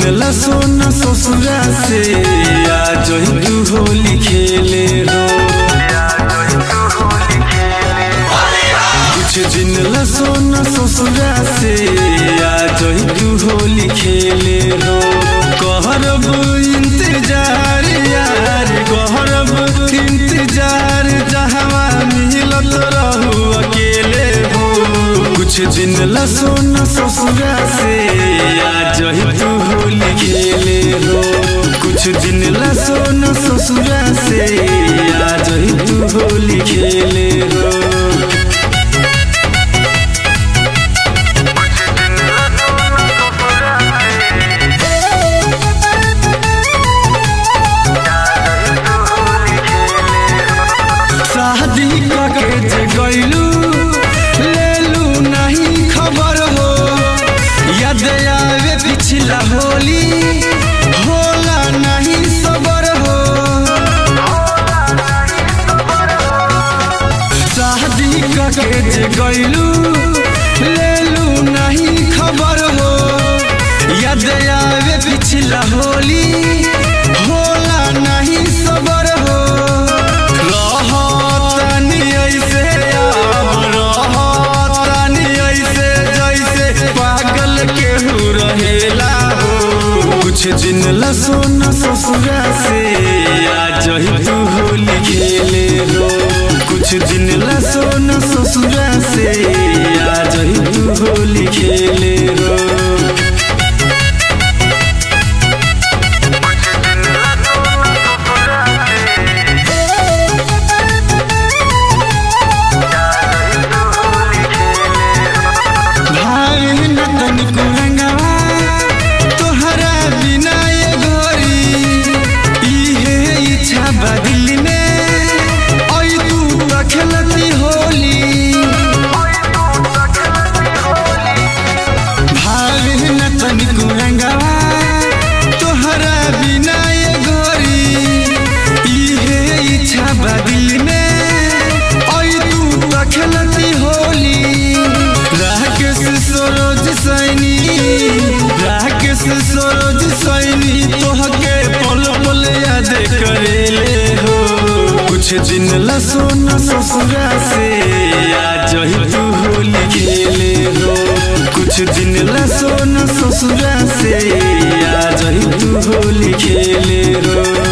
ला सोना ससुरा से आ जही तू होली खेले हो कुछ दिन ला सोना ससुरा से आ जही तू होली खेले हो कहरब इंतजार यार कहरब इंतजार जहवा मिलत रहू अकेले हो कुछ दिन ला सोना ससुरा से आ जही तू होली खेले हो कुछ दिन ला सोना ससुरा से आ जही तू होली खेले हो शादी कके जे गइलू लेलू नहीं खबर हो याद आवे पिछला होली होला नहीं सबर हो शादी कके जे गइलू लेलू नहीं खबर हो याद आवे पिछला होली होला नहीं सबर हो रहतनी ऐसे अब रहतनी ऐसे जैसे पागल केहू रहेला हो कुछ दिन ला सोना ससुरा से आ जही तू होली खेले हो कुछ दिन ला सोना ससुरा से आ जही तू होली खेले हो भाई न तनिको रंगवा तोहरा बिना ये गोरी इहे इच्छा बा दिल में ओई तू त खेलती होली भाई न तनिको रंगवा तोहरा बिना ये गोरी इहे इच्छा बा दिल में ओई तू त खेलती होली राकेश सरोज सैनी राकेश सरोज सैनी तोहके पल पल याद करेले हो कुछ दिन ला सोना ससुरा से आ जही तू होली खेले हो कुछ दिन ला सोना ससुरा से आ जही तू होली खेले हो